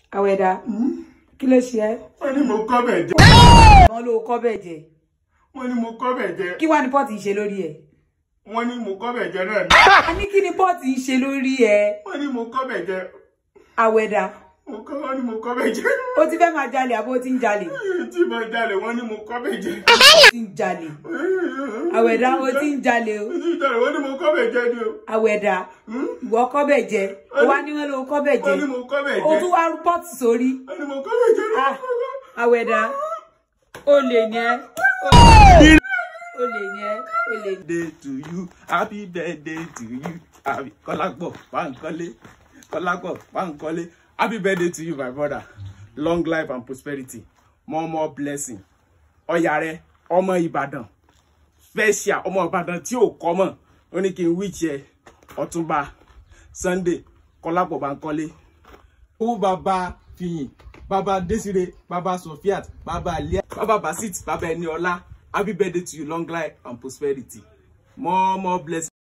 àwẹ̀dá kí ló ṣe ẹ́ wọ́n ní mo kọ́ bẹ̀ jẹ́ wọ́n ló kọ́ bẹ̀ jẹ wọ́n ní mo kọ́ bẹ̀ jẹ́ kí wá ní pọ́ọ̀tì ń ṣe lórí ẹ̀ wọ́n ní mo kọ́ bẹ̀ jẹ́ náà ni a ní kí ni pọ́ọ̀tì ń ṣe lórí ẹ̀ wọ́n ní mo kọ́ bẹ̀ jẹ́ àwẹ̀dá mo kọ́ wọ́n ní mo kọ́ bẹ̀ jẹ́ ó ti fẹ́ máa jalè àbó ti ń jalè tí mo jalè wọ́n ní mo kọ́ bẹ̀ jẹ́ ó ti ń jalè àwẹ̀dá ó ti ń jalè o tí jalè wọ́n ní mo kọ́ bẹ̀ jẹ́ ni o àwẹ̀dá ìwọ kọ́ bẹ̀ jẹ ó wá ní wọ́n ló kọ́ bẹ̀ jẹ wọ́n ní mo kọ́ bẹ̀ ó jẹ́ tún wá rú pọ́ọ̀tì sórí wọ́n ní mo kọ́ bẹ̀ jẹ́ Ah, àwẹ̀dá ó lè ní ẹ́ ó lè ní ẹ́ ó lè ní. birthday to you happy birthday to you happy kọ́lápọ̀ Bánkọ́lé kọ́lápọ̀ Bánkọ́lé happy birthday to you my brother long life and prosperity more more blessing ọ̀yà rẹ ọmọ Ìbàdàn special ọmọ Ìbàdàn tí ò kọ́ mọ̀ ó ní kí n wíṣ ẹ Ọ̀túnba Sunday kọ́lápọ̀ Bánkọ́lé. owó bàbá fìyìn bàbá Desire bàbá Sofiat bàbá Alia bàbá Basit bàbá Ẹniọlá happy birthday to you long life and prosperity more more blessing.